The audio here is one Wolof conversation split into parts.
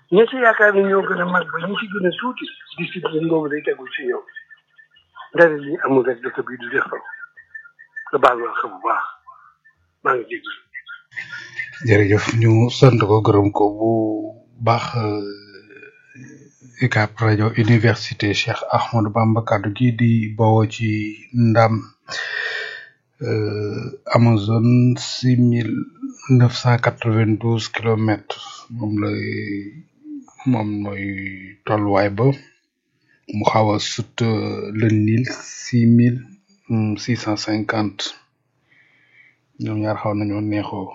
ñi ci yaakaar ne ñoo gën a mag ba ñi ci gën a tuuti discipline boobu day tegul ci yow dara lii amul rek dëkk bii du defal nga baal ma xam bu baax maa ngi dégg jërëjëf ñu sant ko gërëm ko bu baax UCAB rajo université Cheikh Ahmadou Bamba kaddu gi di bawoo ci ndam Amazon six mille neuf cent quatre vingt douze kilomètres moom lay moom mooy tolluwaay ba mu xaw a sut le Nil six mille six cent cinquante ñoom ñaar xaw nañoo neexoo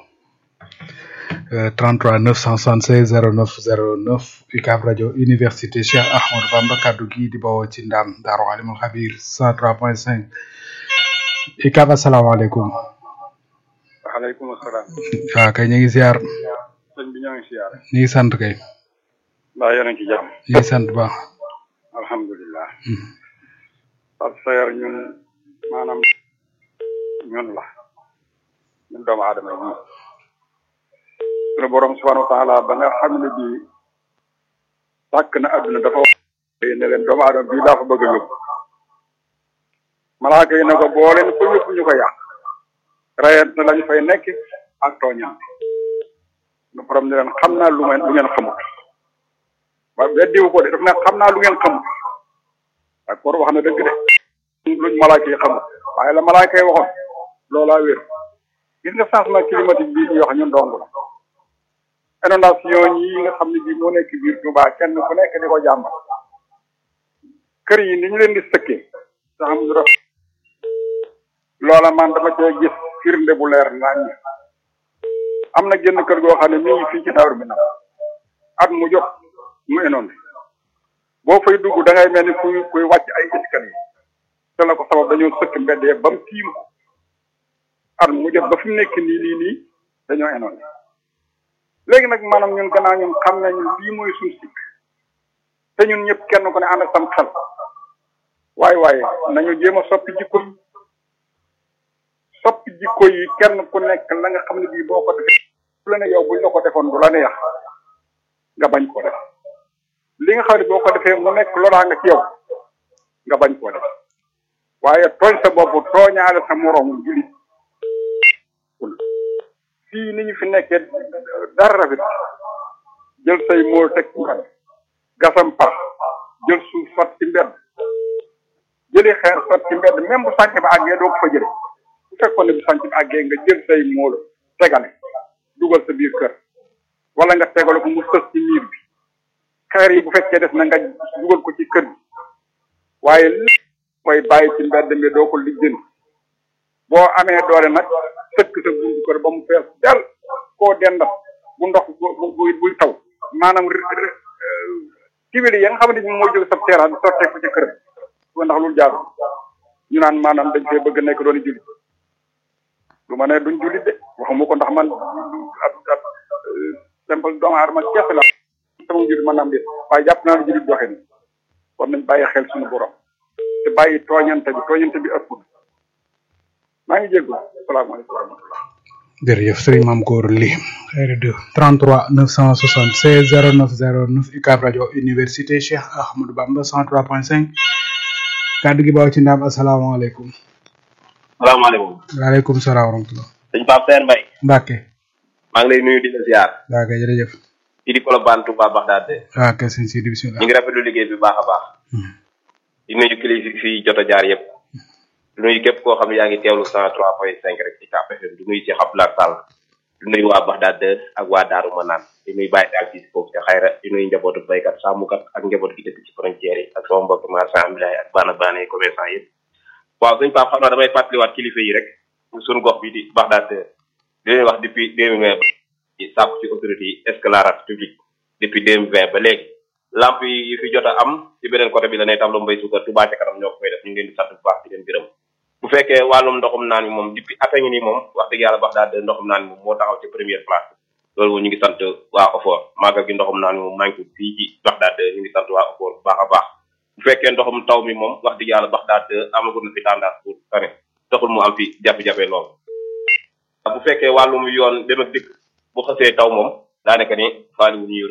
33 976 09 09 UCAB rajo université Cheikh Ahmadou Bamba kaddu gi di bawoo ci ndam Daaru Alimul Xabir 103.5 UCAB asalaamaaleykum. waaleykum salaam. waaw kay ñu ngi ziar. sëñ bi ñoo ngi ziar. ñu ngi sant kay. mbaa yéen a ngi ci jàmm. ñu ngi sant baax. alhamdulilah. parce que ñun maanaam ñun la ñun doomu aadama yi ñun. sunu borom subhanahu wa taala ba nga xam ne bii sàkk na adduna dafa wax ne leen doomu aadama bii laa fa bëgg a yóbbu malaaka yi ne ko boo leen ko yóbbu ñu ko yàq rayante lañu fay nekk ak tooñam sunu borom ne leen xam naa lu ngeen lu ngeen xamut wa weddiwu ko de daf ne xam naa lu ngeen xamut d'accord wax na dëgg de luñ malaaka yi xamut waaye la malaaka yi waxoon loolaa wér gis nga changement climatique bii ñuy wax ñun dong la inondation yi nga xam ne bii moo nekk biir Touba kenn ku nekk di ko jàmbat kër yi ni ñu leen di sëkkee sax am du rafet loola man dama cee gis firnde bu leer nañ am na génn kër goo xam ne mi ngi fii ci Daaru Minam at mu jot mu inondé boo fay dugg da ngay mel ni kuy kuy wàcc ay escalier te la ko sabab dañoo sëkk mbedd ba mu tiim ko at mu jot ba fi mu nekk nii nii nii dañoo inondé léegi nag maanaam ñun gannaaw ñun xam nañu lii mooy suñ sikk te ñun ñëpp kenn ku ne ànd ak sam xel waaye waaye nañu jéem a soppi jikko yi soppi jikko yi kenn ku nekk la nga xam ne bii boo ko defee bu la ne yow buñ la ko defoon du la neex nga bañ koo def li nga xam ne boo ko defee mu nekk loraa nga ci yow nga bañ koo def waaye tooñ sa bopp tooñaale sa moroomu julit fii ni ñu fi nekkee dara rafet jël say mool teg ci mbedd gasam pax jël suuf sot ci mbedd jëli xeer sot ci mbedd même bu sànc ba àggee doo ko fa jële bu fekkoon ne bu sànc ba àggee nga jël say mool tegale dugal sa biir kër wala nga tegale ko mu sës ci miir bi xeer yi bu fekkee def na nga dugal ko ci kër bi waaye li koy bàyyi ci mbedd mi doo ko lijjanti boo amee doole nag sëkk sa buntu kër ba mu fees del koo dendat bu ndox bu bu buy taw maanaam kibili ya nga xam ne ñu moo jóg sa terrain bi sottee ko ci kër bi ndax loolu jaaru ñu naan maanaam dañ fee bëgg nekk doon jullit du ma ne duñ jullit de waxuma ko ndax man ab ab simple doomu aadama kese la sama jullit man naam de waaye jàpp naa ne jullit doxee ni kon nañ bàyyi xel suñu borom te bàyyi tooñante bi tooñante bi ëpp maa ngi jéggul salaamaaleykum wa rahmatullah jërëjëf sëriñ Mame Gor Ly RD 33 976 09 09 UCAB rajo université Cheikh Ahmadou Bamba 103.5 kaddu gi baaw ci ndam asalaamaaleykum. salaamaaleykum. waaleykum salaam wa rahmatulah. sëñ Pape Seer Mbaye. Mbacke. maa ngi lay nuyu di la ziar. waaw kay jërëjëf. ci di Colobane Touba Bagdad. waaw kay sëñ Sidi bisimilah. ñu ngi rafetlu liggéey bi baax a baax. di nuyu kilifa fi jot a jaar yëpp. du nuyu képp koo xam ne yaa ngi teewlu cent trois point cinq rek ci Cap FM du nuyu ci Abdoulaye Sall du nuyu waa Baxdaad ak waa Daaru Manaan di nuyu Baye Daal fii foofu ca xayra di nuyu njabootu baykat sàmmkat ak njaboot gi dëkk ci frontière yi ak sama mbokk marchand ambulant ak baana baana yi commerçant yëpp waaw suñ Pape xam naa damay fàttaliwaat kilifa yi rek suñu gox bi di Baxdaad di leen wax depuis deux mille vingt ci sàkku ci autorité yi éclairage public depuis deux mille vingt ba léegi lamp yi fi jot a am ci beneen côté bi la ne tableau mbay suukar Touba ca kanam ñoo ko koy def ñu ngi leen di sant bu baax di leen gërëm bu fekkee wàllum ndoxum naan mi moom depuis at a ngi nii moom wax dëgg yàlla bax daal de ndoxum naan mi moom moo taxaw ci première place loolu moom ñu ngi sant waa OFOR màggal gi ndoxum naan mi moom manqué fii ci bax daal de ñu ngi sant waa OFOR bu baax a baax bu fekkee ndoxum taw mi moom wax dëgg yàlla bax daal de amagul na fi tendance pour tane taxul mu am fi jafe-jafe lool bu fekkee wàllum yoon dem ak dikk bu xasee taw moom daanaka ni faali wu ñu